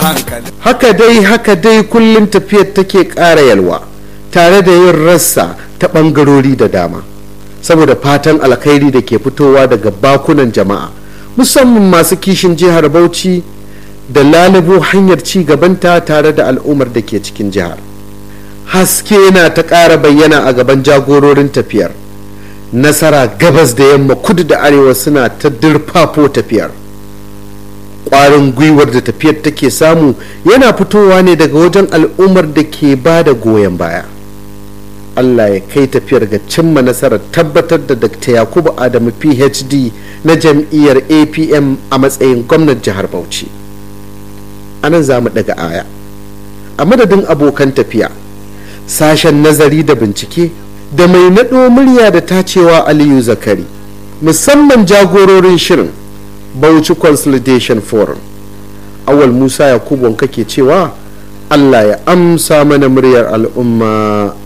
hankali haka dai haka dai kullum tafiyar take ƙara yalwa tare da yin rassa ta ɓangarori da dama saboda fatan alkhairi da ke fitowa daga bakunan jama'a musamman masu kishin jihar bauchi da lalubo hanyar ci gabanta tare da al'ummar da ke cikin jihar haske yana ta ƙara bayyana a gaban jagororin tafiyar nasara gabas da yamma kudu da arewa suna ta dirfafo tafiyar ƙwarin gwiwar da tafiyar take samu yana fitowa ne daga wajen al'ummar da ke ba da goyon baya allah ya kai tafiyar ga cimma nasarar tabbatar da dr yakubu adamu phd na jam'iyyar apm a matsayin gwamnan jihar bauchi a nan za mu daga aya a madadin abokan tafiya sashen nazari da bincike da mai naɗo murya da tacewa aliyu zakari musamman jagororin shirin bauchi consolidation forum awal musa yakubu kake cewa allah ya amsa mana muryar al'umma